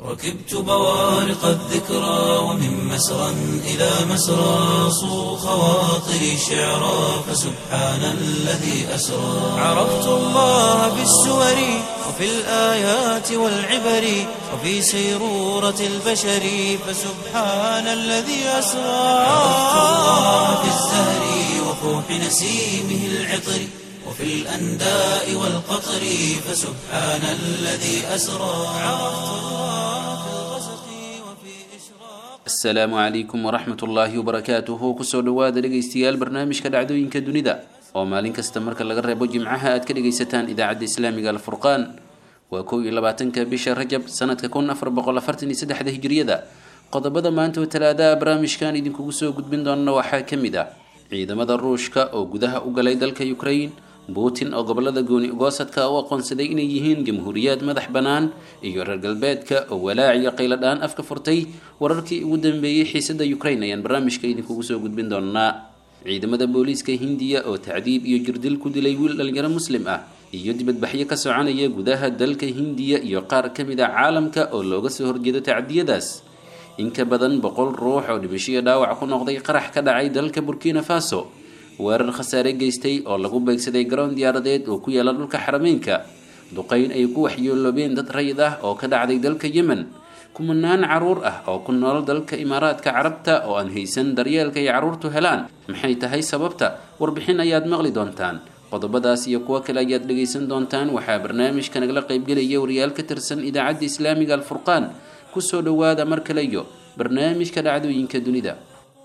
ركبت بوارق الذكرى ومن مسرى إلى مسرى صو خواطري شعرا فسبحان الذي أسرى عرفت الله في السور وفي الآيات والعبر وفي سيرورة البشر فسبحان الذي أسرى عرفت الله في الزهر وفوح نسيمه العطر وفي الأنداء والقطر فسبحان الذي أسرى عرفت الله في الغسق وفي إشراق asalaamu calaykum waraxmat ullaahi wabarakaatuhu kusoo dhowaada dhegaystayaal barnaamijka dhacdooyinka dunida oo maalin kasta marka laga reebo jimcaha aad ka dhegaysataan idaacadda islaamiga alfurqaan waa kow iyo labaatanka bisha rajab sanadka kun afar boqol afartan iyo saddexda hijriyada qodobada maanta oo talaadaha barnaamijkan idinkugu soo gudbin doonana waxaa ka mid ah ciidamada ruushka oo gudaha u galay dalka ukraine putin oo gobolada gooni ugoosadka u aqoonsaday inay yihiin jamhuuriyaad madax bannaan iyo reer galbeedka oo walaac iyo qayladhaan afka furtay wararkii ugu dambeeyey xiisada ukraine ayaan barnaamijka idinkugu soo gudbin doonaa ciidamada booliiska hindiya oo tacdiib iyo jirdil ku dilay wiil dhalinyaro muslim ah iyo dibadbaxyo ka soconaya gudaha dalka hindiya iyo qaar ka mid a caalamka oo looga soo horjeedo tacdiyadaas in ka badan boqol ruux oo dhimashiyo dhaawac ku noqday qarax ka dhacay dalka burkina faso weerar khasaare geystay oo lagu beegsaday garoon diyaaradeed oo ku yaala dhulka xarameynka duqeyn ay ku waxyeeloobeen dad rayid ah oo ka dhacday dalka yemen kumanaan caruur ah oo ku nool dalka imaaraadka carabta oo aan haysan daryeelka ay carruurtu helaan maxay tahay sababta warbixin ayaad maqli doontaan qodobadaas iyo kuwo kale ayaad dhegaysan doontaan waxaa barnaamijka nagala qaybgelaya wariyaal ka tirsan idaacadda islaamiga alfurqaan kusoo dhowaada mar kale iyo barnaamijka dhacdooyinka dunida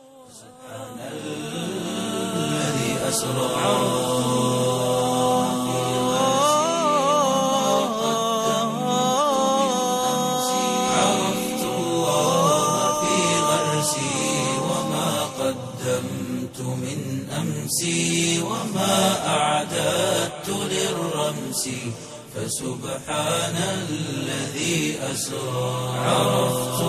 الذي أسرى عرفت الله في غرسي وما قدمت من أمسي وما أعددت للرمس فسبحان الذي أسرى عرفت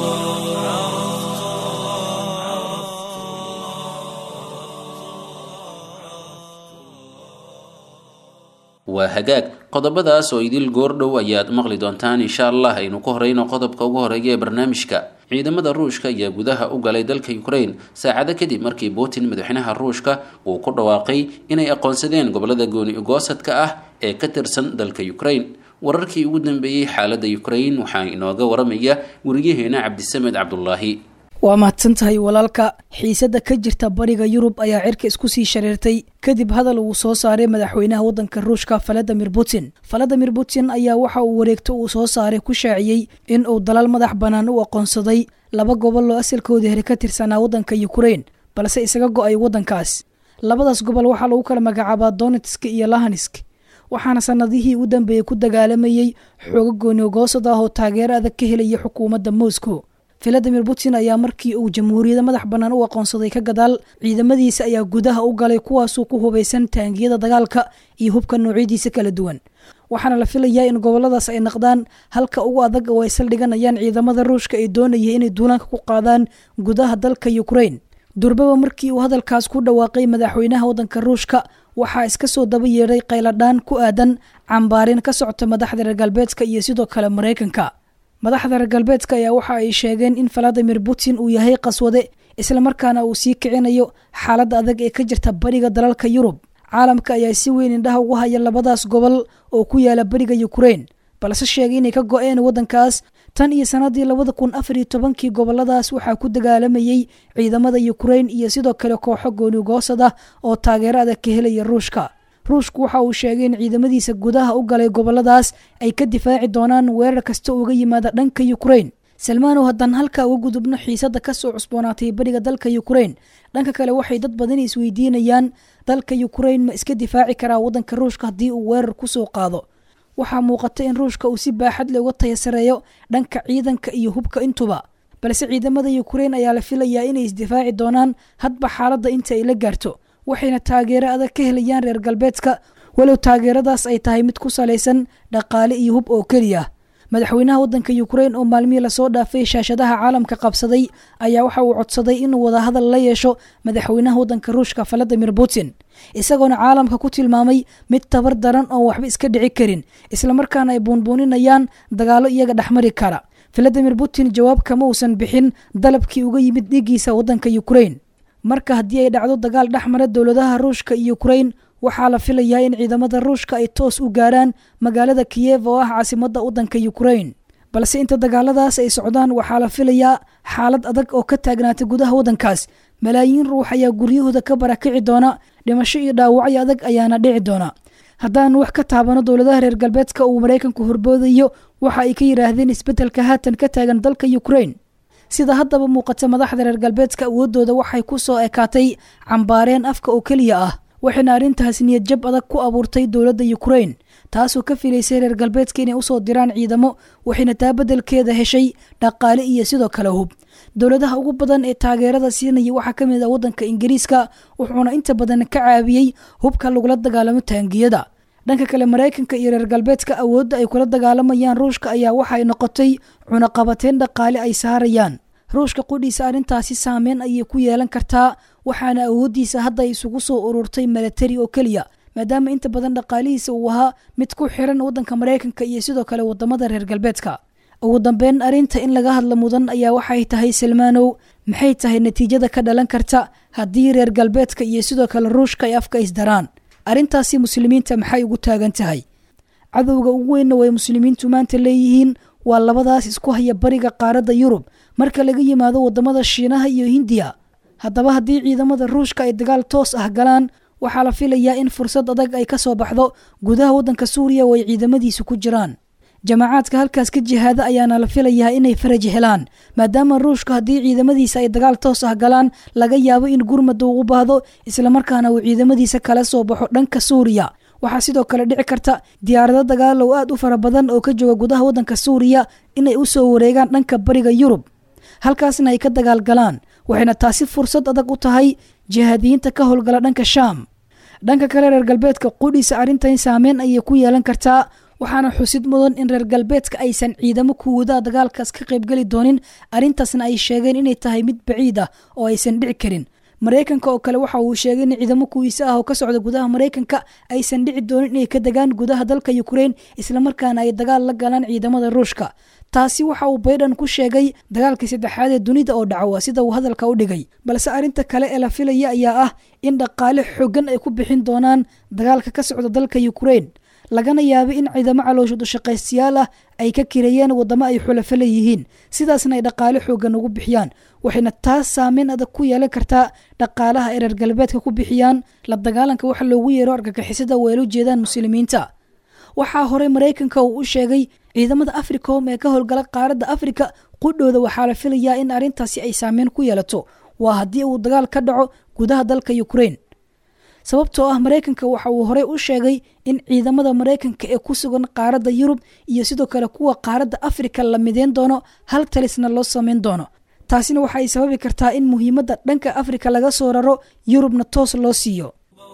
waa hagaag qodobadaas oo idil goordhow ayaad maqli doontaan insha allah aynu ku horeyno qodobka ugu horeeya ee barnaamijka ciidamada ruushka ayaa gudaha u galay dalka ukraine saacado kadib markii putin madaxweynaha ruushka uu ku dhawaaqay inay aqoonsadeen gobolada gooni ugoosadka ah ee ka tirsan dalka ukraine wararkii ugu dambeeyey xaaladda ukraine waxaa inooga waramaya weriyaheena cabdisamed cabdulaahi waa mahadsan tahay walaalka xiisadda ka jirta bariga yurub ayaa cirka isku sii shareertay kadib hadal uu soo saaray madaxweynaha waddanka ruushka valadimir putin valadimir putin ayaa waxa uu wareegto uu soo saaray ku shaaciyey in uu dalal madax bannaan u aqoonsaday laba gobol oo asalkoodii hore ka tirsanaa waddanka ukraine balse isaga go-ay waddankaas labadaas gobol waxaa lagu kala magacaabaa donetsk iyo lahansk waxaana sanadihii u dambeeyey ku dagaalamayey xooga goonigoosad ah oo taageero adag ka helaya xukuumadda moscow valadimir putin ayaa markii uu jamhuuriyadda madax bannaan u aqoonsaday ka gadaal ciidamadiisa ayaa gudaha u galay kuwaasuu ku hubaysan taangiyada dagaalka iyo hubka noocyadiisa kala duwan waxaana la filayaa in goboladaas ay naqdaan halka ugu adag oo ay saldhiganayaan ciidamada ruushka ay doonaya inay duulaanka ku qaadaan gudaha dalka ukraine durbaba markii uu hadalkaas ku dhawaaqay madaxweynaha waddanka ruushka waxaa iska soo daba yeedhay qayladhaan ku aadan cambaarin ka socota madaxda reer galbeedka iyo sidoo kale maraykanka madaxda reer galbeedka ayaa waxa ay sheegeen in valadimir putin uu yahay qaswade islamarkaana uu sii kicinayo xaaladda adag ee ka jirta bariga dalalka yurub caalamka ayaa si weyn indhaha ugu haya labadaas gobol oo ku yaala bariga ukraine balse sheegay inay ka go-een waddankaas tan iyo sanadii labada kun afar iyo tobankii goboladaas waxaa ku dagaalamayey ciidamada ukraine iyo sidoo kale kooxo goonigoosad ah oo taageero adag ka helaya ruushka ruushku waxa uu sheegay in ciidamadiisa gudaha u galay goboladaas ay ka difaaci doonaan weerar kasta uga yimaada dhanka ukraine salmaanow haddaan halkaa uga gudubno xiisadda kasoo cusboonaatay bariga dalka ukraine dhanka kale waxay dad badani isweydiinayaan dalka ukraine ma iska difaaci karaa waddanka ruushka haddii uu weerar kusoo qaado waxaa muuqata in ruushka uu si baaxad le uga tayasareeyo dhanka ciidanka iyo hubka intuba balse ciidamada ukraine ayaa la filayaa inay isdifaaci doonaan hadba xaaladda inta ay la gaarto waxayna taageero adag ka helayaan reer galbeedka walow taageeradaas ay tahay mid ku salaysan dhaqaale iyo hub oo keliya madaxweynaha waddanka ukraine oo maalmihii lasoo dhaafay shaashadaha caalamka qabsaday ayaa waxa uu codsaday inuu wadahadal la yeesho madaxweynaha waddanka ruushka valadimir putin isagoona caalamka ku tilmaamay mid tabar daran oon waxba iska dhici karin islamarkaana ay buunbuuninayaan dagaallo iyaga dhexmari kara valadimir putin jawaab kama uusan bixin dalabkii uga yimid dhiiggiisa waddanka ukrain marka haddii ay dhacdo dagaal dhex mara dowladaha ruushka iyo ukrain waxaa la filayaa in ciidamada ruushka ay toos u gaaraan magaalada kiyev oo ah caasimadda waddanka ukrain balse inta dagaaladaas ay socdaan waxaa la filayaa xaalad adag oo ka taagnaata gudaha waddankaas malaayiin ruux ayaa guryahooda ka barakici doona dhimasho iyo dhaawacyo adag ayaana dhici doona haddaan wax ka taabano dowladaha reer galbeedka uu maraykanku horboodayo waxa ay ka yidhaahdeen isbeddelka haatan ka taagan dalka ukrain sida haddaba muuqata madaxda reer galbeedka awoodooda waxay ku soo ekaatay cambaareen afka oo keliya ah waxayna arrintaas niyad jab adag ku abuurtay dowladda ukrain taasoo ka filaysay reer galbeedka inay usoo diraan ciidamo waxayna taa beddelkeeda heshay dhaqaale iyo sidoo kale hub dowladaha ugu badan ee taageerada siinaya waxaa ka mid ah waddanka ingiriiska wuxuuna inta badan ka caawiyey hubka lagula dagaalamo taangiyada dhanka kale maraykanka iyo reer galbeedka awoodda ay kula dagaalamayaan ruushka ayaa waxay noqotay cunaqabateyn dhaqaale ay saarayaan ruushka qudhiisa arrintaasi saameyn ayay ku yeelan kartaa waxaana awooddiisa hadda isugu soo ururtay milatari oo keliya maadaama inta badan dhaqaalihiisa uu ahaa mid ku xiran waddanka maraykanka iyo sidoo kale wadamada reer galbeedka ugu dambeyn arrinta in laga hadla mudan ayaa waxay tahay salmaanow maxay tahay natiijada ka dhalan karta haddii reer galbeedka iyo sidoo kale ruushka ay afka isdaraan arrintaasi muslimiinta maxay ugu taagan tahay cadowga ugu weynna way muslimiintu maanta leeyihiin waa labadaas isku haya bariga qaaradda yurub marka laga yimaado wadamada shiinaha iyo hindiya haddaba haddii ciidamada ruushka ay dagaal toos ah galaan waxaa la filayaa in fursad adag ay ka soo baxdo gudaha waddanka suuriya oo ay ciidamadiisu ku jiraan jamacaadka halkaas ka jihaada ayaana la filayaa inay faraj helaan maadaama ruushka haddii ciidamadiisa ay dagaal toos ah galaan laga yaabo in gurmada uu u baahdo islamarkaana uu ciidamadiisa kala soo baxo dhanka suuriya waxaa sidoo kale dhici karta diyaarado dagaalow aad u fara badan oo ka jooga gudaha waddanka suuriya inay u soo wareegaan dhanka bariga yurub halkaasna ay ka dagaalgalaan waxayna taasi fursad adag u tahay jihaadiyiinta ka howlgala dhanka shaam dhanka kale reer galbeedka qudhiisa arrintan saameyn ayay ku yeelan kartaa waxaana xusid mudan in reer galbeedka aysan ciidamo kuwadaha dagaalkaas ka qaybgeli doonin arrintaasna ay sheegeen inay tahay mid baciid ah oo aysan dhici karin maraykanka oo kale waxa uu sheegay in ciidamo kuwiisa ah oo ka socda gudaha maraykanka aysan dhici doonin inay ka degaan gudaha dalka ukrain islamarkaana ay dagaal la galaan ciidamada ruushka taasi waxa uu baydhan ku sheegay dagaalkii saddexaad ee dunida oo dhacowa sida uu hadalka u dhigay balse arrinta kale ee la filaya ayaa ah in dhaqaale xooggan ay ku bixin doonaan dagaalka ka socda dalka ukrain lagana yaabo in ciidamo caloosha dushaqaystayaal ah ay ka kireeyeen wadamo ay xulafo leeyihiin sidaasna ay dhaqaale xooggan ugu bixiyaan waxayna taas saameyn adag ku yeelan kartaa dhaqaalaha ay reer galbeedka ku bixiyaan la dagaalanka waxa loogu yeero argagixisada oo ay la jeedaan muslimiinta waxaa horey maraykanka uu u sheegay ciidamada africom ee ka howlgala qaaradda afrika qudhooda waxaa la filayaa in arrintaasi ay saameyn ku yeelato waa haddii uu dagaal ka dhaco gudaha dalka ukrain sababtoo ah maraykanka waxa uu horey u sheegay in ciidamada maraykanka ee ku sugan qaaradda yurub iyo sidoo kale kuwa qaaradda afrika la mideyn doono hal talisna loo sameyn doono taasina waxa ay sababi kartaa in muhiimadda dhanka afrika laga soo raro yurubna toos loo siiyo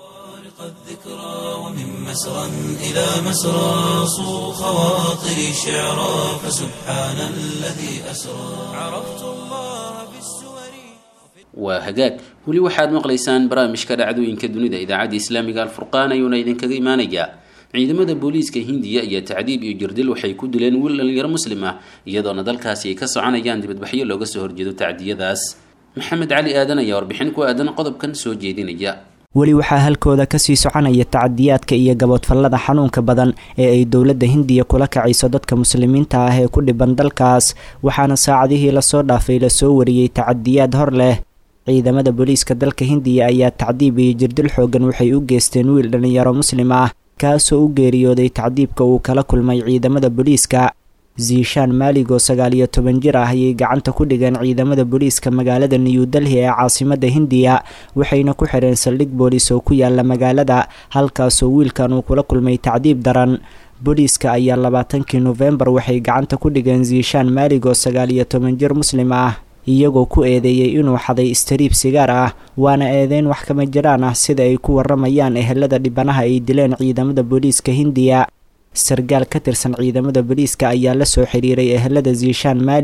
الذكرى ومن مسرى إلى مسرى صو خواطري شعرا فسبحان الذي أسرى عرفت الله في السور waa hagaag weli waxaad maqlaysaan barnaamijka dhacdooyinka dunida idaacadda islaamiga alfurqaan ayuuna idinkaga imaanayaa ciidamada booliiska hindiya iyo tacdiib iyo jirdil waxay ku dileen wiil dhalinyaro muslim ah iyadoona dalkaasi ay ka soconayaan dibadbaxyo looga soo horjeedo tacdiyadaas maxamed cali aadan ayaa warbixin ku aadan qodobkan soo jeedinaya weli waxaa halkooda kasii soconaya tacadiyaadka iyo gaboodfallada xanuunka badan ee ay dowladda hindiya kula kacayso dadka muslimiinta ah ee ku dhiban dalkaas waxaana saacadihii lasoo dhaafay lasoo wariyey tacadiyaad hor leh ciidamada booliiska dalka hindiya ayaa tacdiib iyo jirdil xoogan waxay u geysteen wiil dhallinyaro muslim ah kaasoo u geeriyooday tacdiibka uu kala kulmay ciidamada booliiska ziishaan maalig oo sagaal iyo toban jir ah ayay gacanta ku dhigeen ciidamada booliiska magaalada new delhi ee caasimada hindiya waxayna ku xireen saldhig booliis oo ku yaala magaalada halkaasoo wiilkan uu kula kulmay tacdiib daran booliiska ayaa labaatankii nofembar waxay gacanta ku dhigeen ziishaan maalig oo sagaal iyo toban jir muslim ah iyagoo ku eedeeyey inuu xaday istariib sigaar ah waana eedeyn wax kama jiraan ah sida ay ku waramayaan ehelada dhibanaha ay dileen ciidamada booliiska hindiya sargaal ka tirsan ciidamada booliiska ayaa la soo xiriiray ehelada ziishaan maalig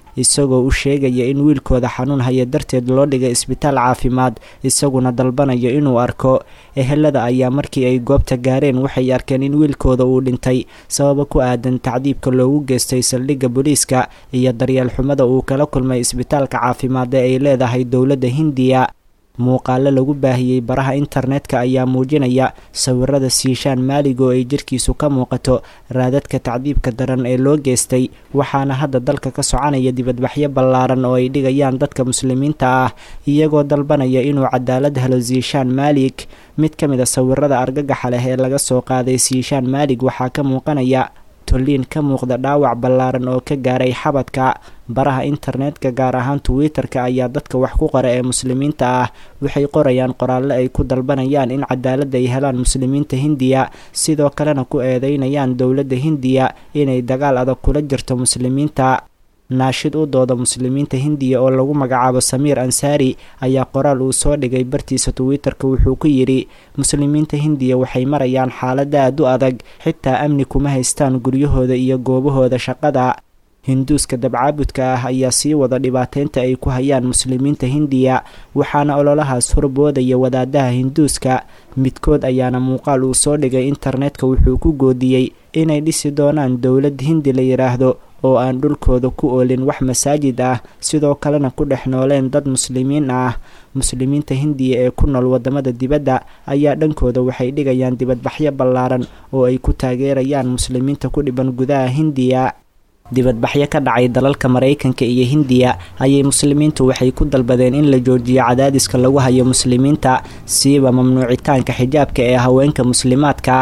isagoo u sheegaya in wiilkooda xanuun haya darteed loo dhigay isbitaal caafimaad isaguna dalbanayo inuu arko ehelada ayaa markii ay goobta gaareen waxay arkeen in wiilkooda uu dhintay sababo ku aadan tacdiibka loogu geystay saldhigga booliiska iyo daryeel xumada uu kala kulmay isbitaalka caafimaad ee ay leedahay dowladda hindiya muuqaalo lagu baahiyey baraha internetka ayaa muujinaya sawirada siishaan maalig oo ay jirkiisu ka muuqato raadadka tacdiibka daran ee loo geystay waxaana hadda dalka ka soconaya dibadbaxyo ballaaran oo ay dhigayaan dadka muslimiinta ah iyagoo dalbanaya inuu cadaalad helo siishaan maalig mid ka mid a sawirada argagaxa leh ee laga soo qaaday siishaan maalig waxaa ka muuqanaya tolliin ka muuqda dhaawac ballaaran oo ka gaaray xabadka baraha internetka gaar ahaan twitter-ka ayaa dadka wax ku qora ee muslimiinta ah waxay qorayaan qoraallo ay ku dalbanayaan in cadaalad ay helaan muslimiinta hindiya sidoo kalena ku eedeynayaan dowladda hindiya inay dagaal adag kula jirto muslimiinta naashid u dooda muslimiinta hindiya oo lagu magacaabo samiir ansaari ayaa qoraal uu soo dhigay bartiisa twitter-ka wuxuu ku yidhi muslimiinta hindiya waxay marayaan xaalada aad u adag xitaa amni kuma haystaan guryahooda iyo goobahooda shaqada hinduuska dabcaabudka ah ayaa sii wada dhibaateynta ay ku hayaan muslimiinta hindiya waxaana ololahaas horboodaya wadaadaha hinduuska midkood ayaana muuqaal uu soo dhigay internetka wuxuu ku goodiyey inay dhisi doonaan dowlad hindi la yidhaahdo oo aan dhulkooda ku oolin wax masaajid ah sidoo kalena ku dhex nooleen dad muslimiin ah muslimiinta hindiya ee ku nool wadamada dibadda ayaa dhankooda waxay dhigayaan dibadbaxyo ballaaran oo ay ku taageerayaan muslimiinta ku dhiban gudaha hindiya dibadbaxyo ka dhacay dalalka maraykanka iyo hindiya ayay muslimiintu waxay ku dalbadeen in la joojiyo cadaadiska lagu hayo muslimiinta siiba mamnuucitaanka xijaabka ee haweenka muslimaadka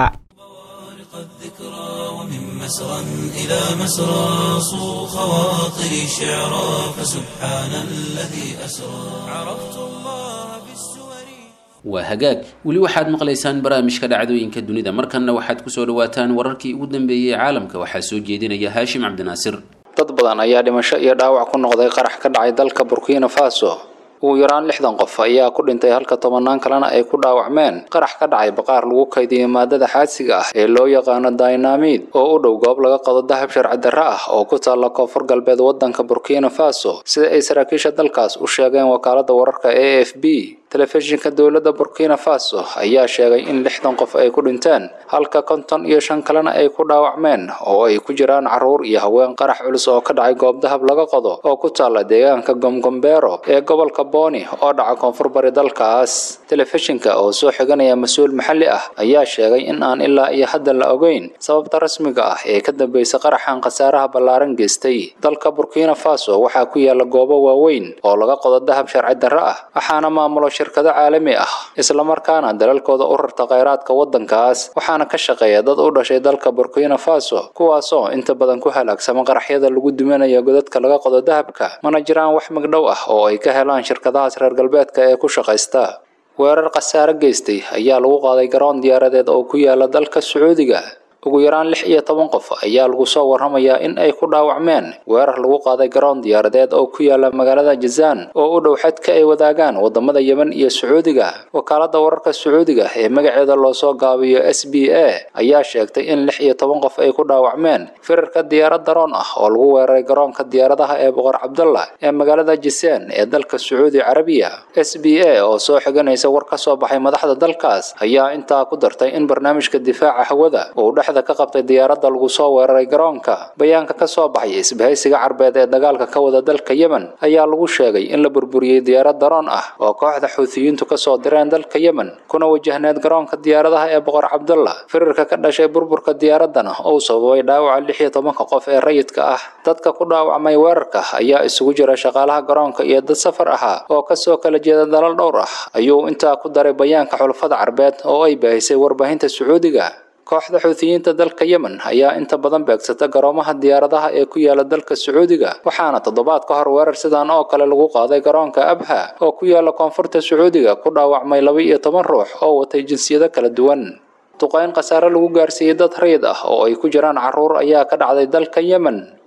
مسرا إلى مسرى صو خواطري شعرا فسبحان الذي أسرى عرفت الله بالسور waa hagaag weli waxaad maqlaysaan barnaamijka dhacdooyinka dunida markanna waxaad kusoo dhawaataan wararkii ugu dambeeyey ee caalamka waxaa soo jeedinaya haashim cabdinaasir dad badan ayaa dhimasho iyo dhaawac ku noqday qarax ka dhacay dalka burkina faso ugu yaraan lixdan qof ayaa ku dhintay halka tobanaan kalena ay ku dhaawacmeen qarax ka dhacay baqaar lagu kaydiyey maadada xaadsiga ah ee loo yaqaano dynamid oo u dhow goob laga qado dahab sharci darre ah oo ku taalla koonfur galbeed waddanka burkina faso sida ay saraakiisha dalkaas u sheegeen wakaalada wararka a f b telefishinka dowladda burkina faso ayaa sheegay in lixdan qof ay ku dhinteen halka konton iyo shan kalena ay ku dhaawacmeen oo ay ku jiraan carruur iyo haween qarax culus oo ka dhacay goob dahab laga qodo oo ku taalla deegaanka gomgombero ee gobolka boni oo dhaca koonfur bari dalkaas telefishinka oo soo xiganaya mas-uul maxalli ah ayaa sheegay in aan ilaa iyo hadda la ogeyn sababta rasmiga ah ee ka dambaysa qaraxan khasaaraha ballaaran geystay dalka burkina faso waxaa ku yaala goobo waaweyn oo laga qodo dahab sharci darre ah waxaana maamulo shirkado caalami ah islamarkaana dalalkooda u rarta kheyraadka waddankaas waxaana ka shaqeeya dad u dhashay dalka burkina faso kuwaasoo inta badan ku halaagsama qaraxyada lagu duminayo godadka laga qodo dahabka mana jiraan wax magdhow ah oo ay ka helaan shirkadahaas reer galbeedka ee ku shaqaysta weerar khasaare geystay ayaa lagu qaaday garoon diyaaradeed oo ku yaala dalka sacuudiga ugu yaraan lix iyo toban qof ayaa lagu soo warramayaa in ay ku dhaawacmeen weerar lagu qaaday garoon diyaaradeed oo ku yaala magaalada jazaan oo u dhow xadka ay wadaagaan wadamada yemen iyo sacuudiga wakaalada wararka sacuudiga ee magaceeda loo soo gaabiyo s b a ayaa sheegtay in lix iyo toban qof ay ku dhaawacmeen firarka diyaarad daroon ah oo lagu weeraray garoonka diyaaradaha ee boqor cabdullah ee magaalada jisaan ee dalka sacuudi carabiya s b a oo soo xiganaysa war ka soo baxay madaxda dalkaas ayaa intaa ku dartay in barnaamijka difaaca hawada uu dhex ka qabtay diyaaradda lagu soo weeraray garoonka bayaanka ka soo baxay isbahaysiga carbeed ee dagaalka ka wada dalka yemen ayaa lagu sheegay in la burburiyey diyaarad daroon ah oo kooxda xuutiyiintu kasoo direen dalka yemen kuna wajahneed garoonka diyaaradaha ee boqor cabdullah firarka ka dhashay burburka diyaaraddana uu sababay dhaawaca lix iyo tobanka qof ee rayidka ah dadka ku dhaawacmay weerarka ayaa isugu jira shaqaalaha garoonka iyo dad safar ahaa oo kasoo kala jeeda dalal dhowr ah ayuu intaa ku daray bayaanka xulafada carbeed oo ay baahisay warbaahinta sacuudiga kooxda xuutiyiinta dalka yemen ayaa inta badan beegsata garoomaha diyaaradaha ee ku yaala dalka sacuudiga waxaana toddobaad ka hor weerar sidan oo kale lagu qaaday garoonka abha oo ku yaala koonfurta sacuudiga ku dhaawacmay laba iyo toban ruux oo watay jinsiyado kala duwan duqayn khasaare lagu gaarsiiyey dad rayid ah oo ay ku jiraan carruur ayaa ka dhacday dalka yemen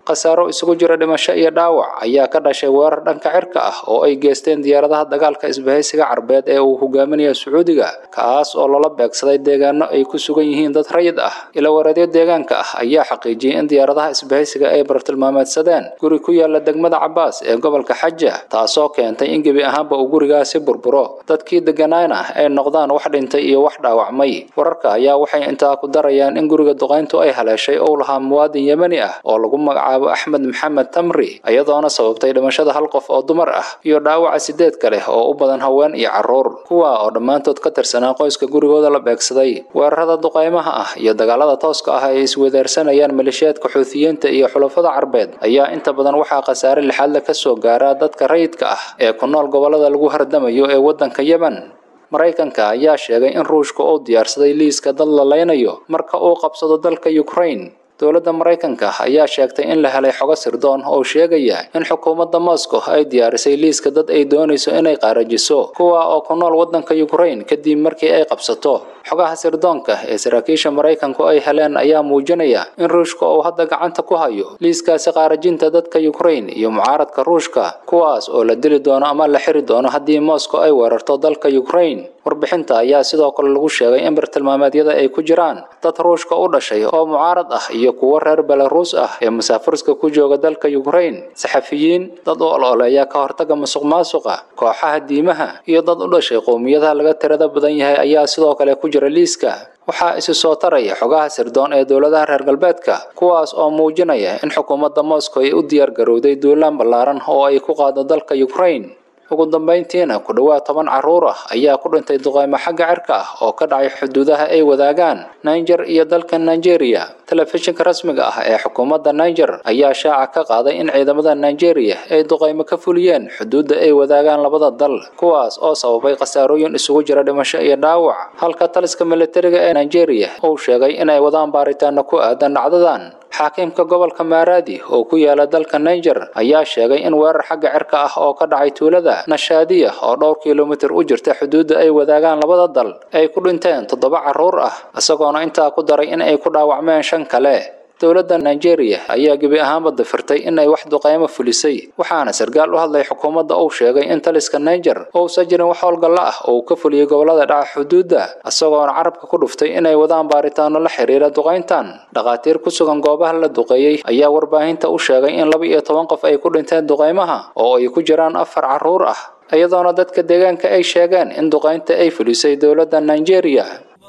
khasaaro isugu jira dhimasho iyo dhaawac ayaa ka dhashay weerar dhanka cirka ah oo ay geesteen diyaaradaha dagaalka isbahaysiga carbeed ee uu hogaaminayo sacuudiga kaas oo loola beegsaday deegaano ay ku sugan yihiin dad rayid ah ilawareedyo deegaanka ah ayaa xaqiijiyey in diyaaradaha isbahaysiga ay bartilmaameedsadeen guri ku yaala degmada cabaas ee gobolka xaja taasoo keentay in gebi ahaanba uu gurigaasi burburo dadkii degganaana ay noqdaan wax dhintay iyo wax dhaawacmay wararka ayaa waxay intaa ku darayaan in guriga duqayntu ay haleeshay ou lahaa muwaadin yemani ah oo lagu magacaabo axmed maxamed tamri iyadoona sababtay dhimashada hal qof oo dumar ah iyo dhaawaca sideed kale oo u badan haween iyo carruur kuwa oo dhammaantood ka tirsanaa qoyska gurigooda la beegsaday weerarada duqaymaha ah iyo dagaalada tooska ah ay iswedaarsanayaan maleeshiyaadka xuutiyiinta iyo xulafada carbeed ayaa inta badan waxaa khasaare lixaadle ka soo gaara dadka rayidka ah ee ku nool gobollada lagu hardamayo ee waddanka yemen maraykanka ayaa sheegay in ruushka uu diyaarsaday liiska dad la leynayo marka uu qabsado dalka ukraine dowladda maraykanka ayaa sheegtay in la helay xogo sirdoon oo sheegaya in xukuumadda moscow ay diyaarisay liiska dad ay doonayso inay qaarajiso kuwa oo ku nool waddanka ukraine kadib markii ay qabsato xogaha sirdoonka ee saraakiisha maraykanku ay heleen ayaa muujinaya in ruushka uu hadda gacanta ku hayo liiskaasi qaarajinta dadka ukraine iyo mucaaradka ruushka kuwaas oo la dili doono ama la xiri doono haddii moscow ay weerarto dalka ukraine warbixinta ayaa sidoo kale lagu sheegay in bartilmaameedyada ay ku jiraan dad ruushka u dhashay oo mucaarad ah iyo kuwo reer belaruus ah ee musaafirska ku jooga dalka ukraine saxafiyiin dad u ololeeya ka hortaga musuq maasuqa kooxaha diimaha iyo dad u dhashay qowmiyadaha laga tirada badan yahay ayaa sidoo kale ku jira liiska waxaa isi soo taraya xogaha sirdoon ee dowladaha reer galbeedka kuwaas oo muujinaya in xukuumadda moscow ay u diyaar garowday duulaan ballaaran oo ay ku qaado dalka ukraine ugu dambayntiina ku dhowaad toban carruur ah ayaa ku dhintay duqaymo xagga cirka ah oo ka dhacay xuduudaha ay wadaagaan niger iyo dalka nigeria telefishinka rasmiga ah ee xukuumadda niger ayaa shaaca ka qaaday in ciidamada nigeria ay duqaymo ka fuliyeen xuduudda ay wadaagaan labada dal kuwaas oo sababay khasaarooyin isugu jira dhimasho iyo dhaawac halka taliska militariga ee nigeria uu sheegay inay wadaan baaritaano ku aadan dhacdadan xaakiimka gobolka maaraadi oo ku yaala dalka niger ayaa sheegay in weerar xagga cirka ah oo ka dhacay tuulada nashaadiya oo dhowr kilomitir u jirta xuduudda ay wadaagaan labada dal ay ku dhinteen toddoba carruur ah isagoona intaa ku daray in ay ku dhaawacmeen shan kale dowladda nigeria ayaa gebi ahaanba dafirtay inay wax duqaymo fulisay waxaana sarkaal u hadlay xukuumadda uu sheegay in taliska niger uusan jirin wax howlgalla ah oo uu ka fuliyey gobollada dhaca xuduudda isagoona carabka ku dhuftay inay wadaan baaritaano la xiriira duqayntan dhakhaatiir ku sugan goobaha la duqeeyey ayaa warbaahinta u sheegay in laba iyo toban qof ay ku dhinteen duqaymaha oo ay ku jiraan afar carruur ah iyadoona dadka deegaanka ay sheegeen in duqaynta ay fulisay dowladda nigeria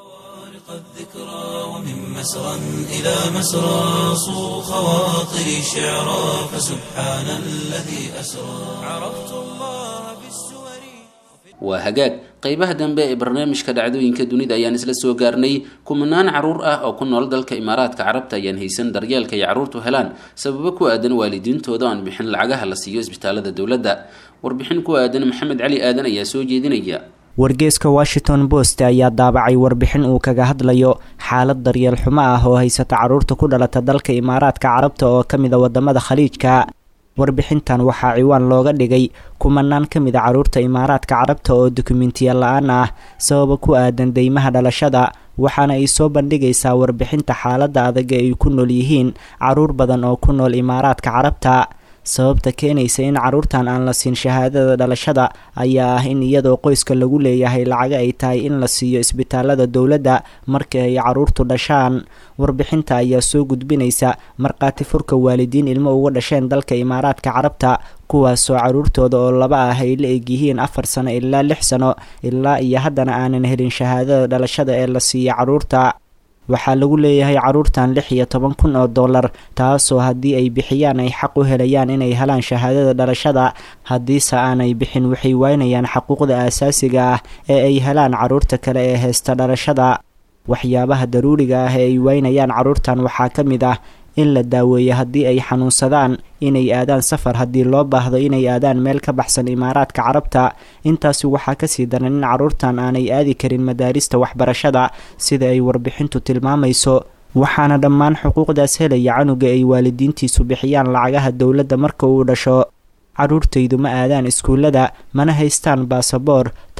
مسرا إلى مسرى صو خواطري شعرا فسبحان الذي أسرى عرفت الله بالسور waa hagaag qeybaha dambe ee barnaamijka dhacdooyinka dunida ayaan isla soo gaarnay kumanaan caruur ah oo ku nool dalka imaaraadka carabta ayaan haysan daryeelka ay carruurtu helaan sababo ku aadan waalidiintooda aan bixin lacagaha la siiyo isbitaalada dowladda warbixin ku aadan maxamed cali aadan ayaa soo jeedinaya wargeeska washington post ayaa daabacay warbixin uu kaga hadlayo xaalad daryeel xumo ah oo haysata carruurta ku dhalata dalka imaaraadka carabta oo ka mid a wadamada khaliijka warbixintan waxaa ciwaan looga dhigay kumanaan ka mid a carruurta imaaraadka carabta oo dukumentiya la-aan ah sababa ku aadan deymaha dhalashada waxaana ay soo bandhigaysaa warbixinta xaaladda adag ee ay ku nool yihiin carruur badan oo ku nool imaaraadka carabta sababta keenaysa in carruurtan aan la siin shahaadada dhalashada ayaa ah in iyadoo qoyska lagu leeyahay lacaga ay tahay in la siiyo isbitaalada dowladda markii ay carruurtu dhashaan warbixinta ayaa soo gudbinaysa markhaati furka waalidiin ilmo uga dhasheen dalka imaaraadka carabta kuwaasoo carruurtooda oo laba ah ay la egyihiin afar sano ilaa lix sano ilaa iyo haddana aanan helin shahaadada dhalashada ee la siiya carruurta waxaa lagu leeyahay carruurtan lix iyo toban kun oo dollar taasoo haddii ay bixiyaan ay xaq u helayaan inay helaan shahaadada dhalashada haddiise aanay bixin waxay waynayaan xaquuqda aasaasiga ah ee ay helaan carruurta kale ee heysta dhalashada waxyaabaha daruuriga ah ee ay waynayaan carruurtan waxaa ka mid ah in la daaweeyo haddii ay xanuunsadaan inay aadaan safar haddii loo baahdo inay aadaan meel ka baxsan imaaraadka carabta intaasi waxaa kasii daran in carruurtan aanay aadi karin madaarista waxbarashada sida ay warbixintu tilmaamayso waxaana dhammaan xuquuqdaas helaya canuga ay waalidiintiisu bixiyaan lacagaha dowladda marka uu dhasho carruurtaydu ma aadaan iskuullada mana haystaan baasaboor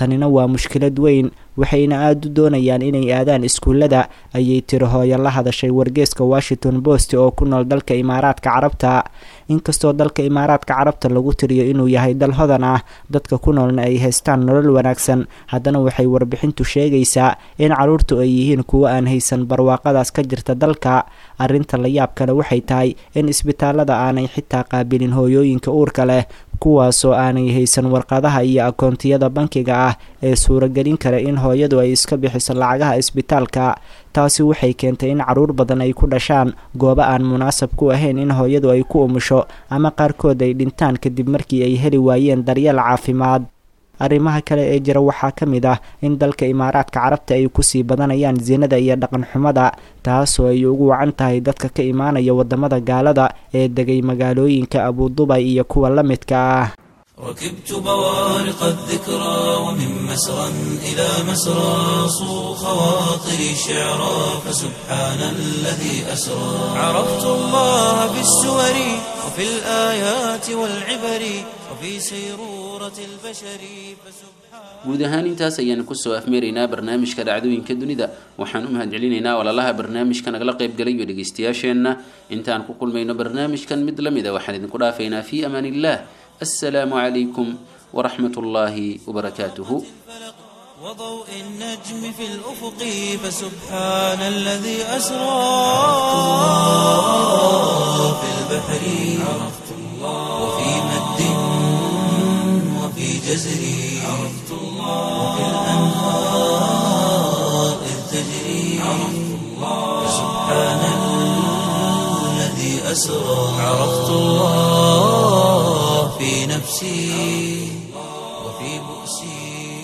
tanina waa mushkilad weyn waxayna aada u doonayaan inay aadaan iskuullada ayay tiri hooyo la hadashay wargeeska washington post oo ku nool dalka imaaraadka carabta inkastoo dalka imaaraadka carabta lagu tiriyo inuu yahay dal hodan ah dadka ku noolna ay haystaan nolol wanaagsan haddana waxay warbixintu sheegaysaa in caruurtu ay yihiin kuwo aan haysan barwaaqadaas ka jirta dalka arrinta la yaab kale waxay tahay in isbitaalada aanay xitaa qaabilin hooyooyinka uurka leh kuwaasoo aanay haysan warqadaha iyo akoontiyada bankiga ah ee suuragelin kara in hooyadu ay iska bixiso lacagaha isbitaalka taasi waxay keentay in caruur badan ay ku dhashaan goobo aan munaasab ku ahayn in hooyadu ay ku umusho ama qaarkood ay dhintaan kadib markii ay heli waayeen daryeel caafimaad arrimaha kale ee jira waxaa ka mid ah in dalka imaaraadka carabta ay kusii badanayaan sinada iyo dhaqan xumada taasoo ay ugu wacan tahay dadka ka imaanaya wadamada gaalada ee degay magaalooyinka abudubay iyo kuwa la midka ah ركبت بوارق الذكرى ومن مسرى إلى مسرى صو خواطري شعرا فسبحان الذي أسرى عرفت الله بالسور وفي الآيات والعبر وفي سيرورة البشر فسبحان guud ahaan intaas ayaanu kusoo afmeeraynaa barnaamijka dhacdooyinka dunida waxaan u mahadcelinaynaa walaalaha barnaamijka nagala qaybgalay iyo dhegaystayaasheenna intaan ku kulmayno barnaamijkan mid la mida waxaan idinku dhaafaynaa fii amaan illah assalaamu calaykum waraxmat ullaahi wabarakaatuhu وضوء النجم في الأفق فسبحان الذي أسرى في البحر عرفت الله وفي مد وفي جزر عرفت الله وفي الأنهار إذ تجري عرفت الله فسبحان الذي أسرى عرفت الله في نفسي وفي بؤسي